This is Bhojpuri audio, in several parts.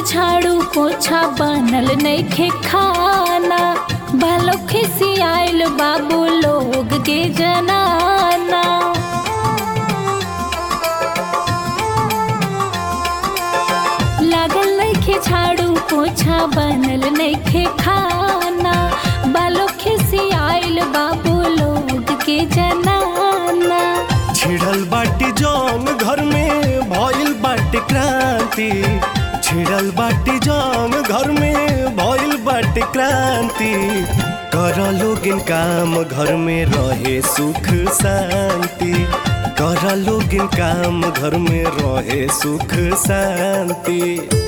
नइखे झाड़ू पोछा बनल नइखे खाना बालो खिसियाइल बाबू लोग के जनाना लागल नइखे झाड़ू पोछा बनल नइखे खाना बालो खिसियाइल बाबू लोग के जनाना छिड़ल बाटी जौन घर में भइल बाटे क्रांति छिड़ल बाटी जौन घर में भइल बाटे क्रांति कर लोगिन काम घर में रहे सुख शांति कर लोगिन काम घर में रहे सुख शांति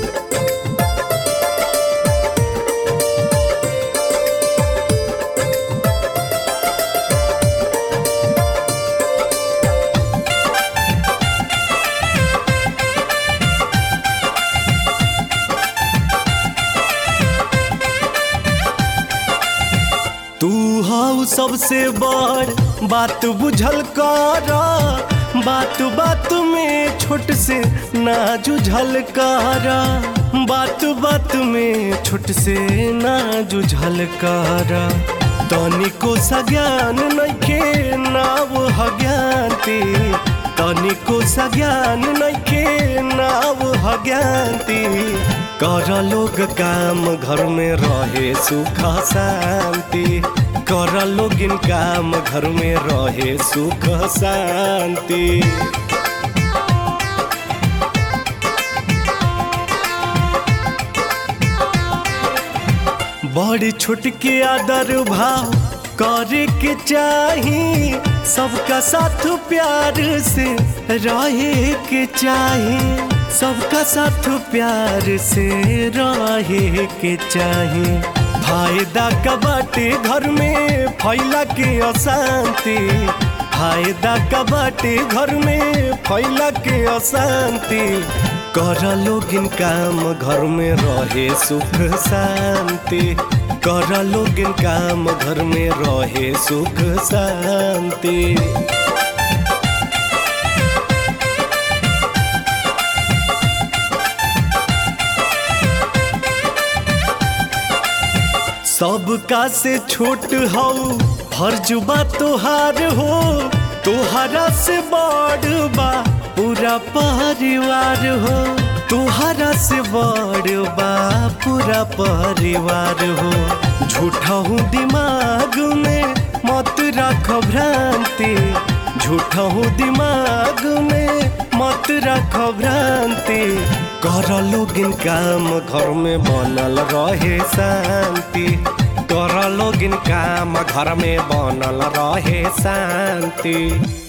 तू हऊ सबसे बड़ बात बुझल कर बात बात में छोट से ना जुझल कर बात बात में छोट से ना जुझल कर तनिको सज्ञान नइखे नाव हज्ञानती तनिको सज्ञान नइखे नाव हज्ञानती कर लोग काम घर में रहे सुख शांति कर लोगिन काम घर में रहे सुख शांति बड़ी छोट के आदर भाव करे के चाही सबका साथ प्यार से रहे के चाही सबका साथ प्यार से रहे के चाही फायदा का बाटे घर में फैला के अशांति फायदा का बाटे घर में फैला के अशांति कर लोगिन काम घर में रहे सुख शांति कर लोगिन काम घर में रहे सुख शांति सबका से छोट हो फर्ज बा तोहार हो तोहरा से बड़ बा पूरा परिवार हो तोहरा से बड़ बा पूरा परिवार हो झूठा हूँ दिमाग में मत रख भ्रांति झूठा हूँ दिमाग में मत रख भ्रांति कर लोगिन काम घर में बनल रहे शांति कर लोगिन काम घर में बनल रहे शांति